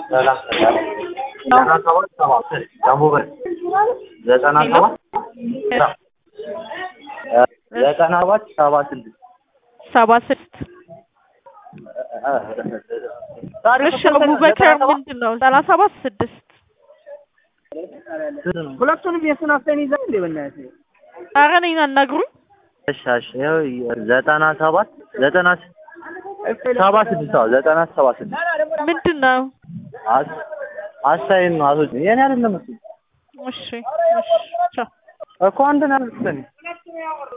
ሰላም ዘጠና ሰባት ሰባ ስድስት ደቡብ ዘጠና ሰባት ዘጠና ሰባት ሰባ ስድስት ሰባ ስድስት እሺ አቡበከር ምንድን ነው ዘጠና ሰባት ስድስት ሁለቱንም የሱን አፍተን ይዘን እንዴ በእናትህ ኧረ እኔን አናግሩኝ እሺ እሺ ይኸው ዘጠና ሰባት ዘጠና ሰባ ስድስት አዎ ዘጠና ሰባ ስድስት ምንድን ነው አስ- አሳይን ነው አቶ የኔ አይደለም እሱ እሺ እሺ ቻው እኮ አንድ ነው ያልኩት እኔ